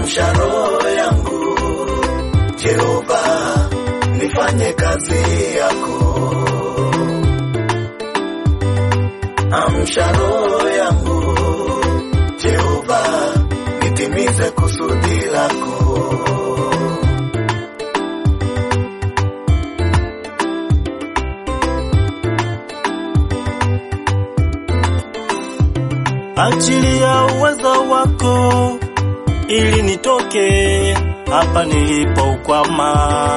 amsha roho yangu Jehova, nifanye kazi yako. Amsha roho yangu Jehova, nitimize kusudi lako. Achilia uwezo wako ili nitoke hapa nilipoukwama.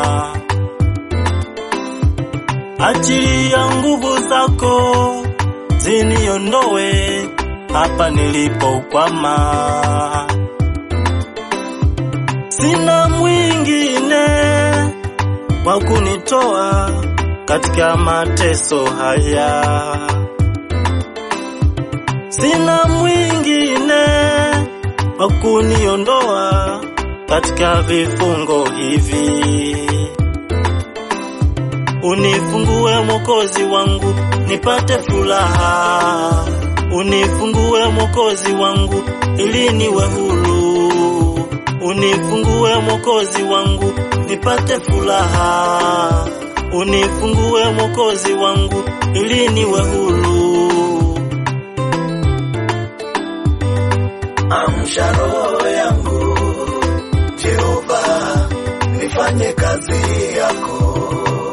Achilia nguvu zako ziniondoe hapa nilipoukwama. Sina mwingine wa kunitoa katika mateso haya. Sina mwingine wa kuniondoa katika vifungo hivi. Unifungue Mwokozi wangu, nipate furaha. Unifungue Mwokozi wangu, ili niwe huru. Unifungue Mwokozi wangu, nipate furaha. Unifungue Mwokozi wangu, ili niwe huru. Amsha roho yangu Jehova, nifanye kazi yako.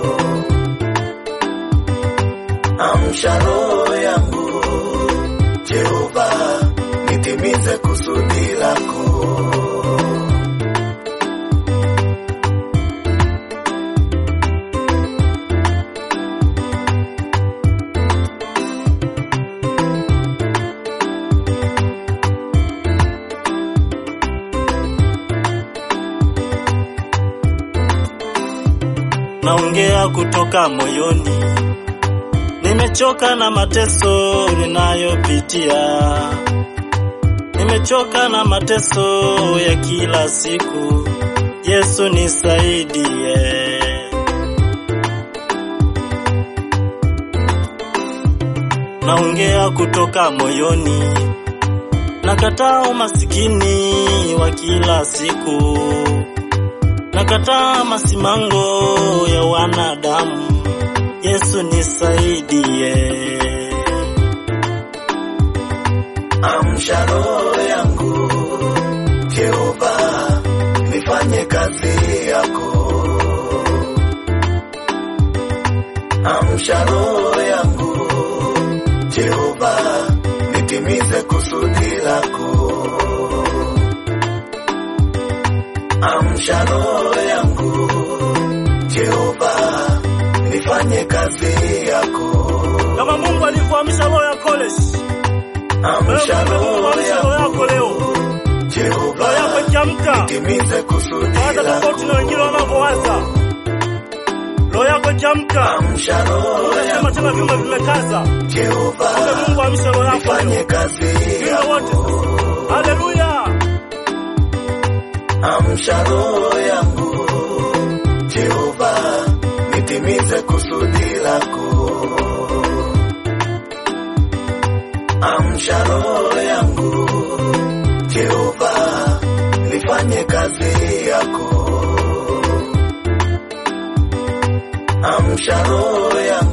Amsha roho yangu Jehova, nitimize kusudi lako. naongea kutoka moyoni. Nimechoka na mateso ninayopitia, nimechoka na mateso ya kila siku. Yesu nisaidie. Naongea kutoka moyoni, nakataa umasikini wa kila siku nakataa masimango ya wanadamu. Yesu nisaidie. Amsha roho yangu Jehova, nifanye kazi yako. Amsha roho yangu Jehova, nitimize kusudi lako. Amsha roho yangu Jehova, nifanye kazi yako. Kama Mungu alivyoamsha roho ya Koreshi, Amsha Mungu roho amsha roho yako leo, yangu roho Jehova, yako ikiamka, nitimize kusudi hata tofauti na wengine lako. wanavyowaza. Roho yako ikiamka, Amsha roho unasema tena yangu vyuma vimekaza. Kumbe Jehova, Mungu amsha roho yako nifanye leo, kazi viumbe wote yako. sasa. Haleluya! Amsha roho yangu Jehova, nitimize kusudi lako. Amsha roho yangu Jehova, nifanye kazi yako. Amsha roho yangu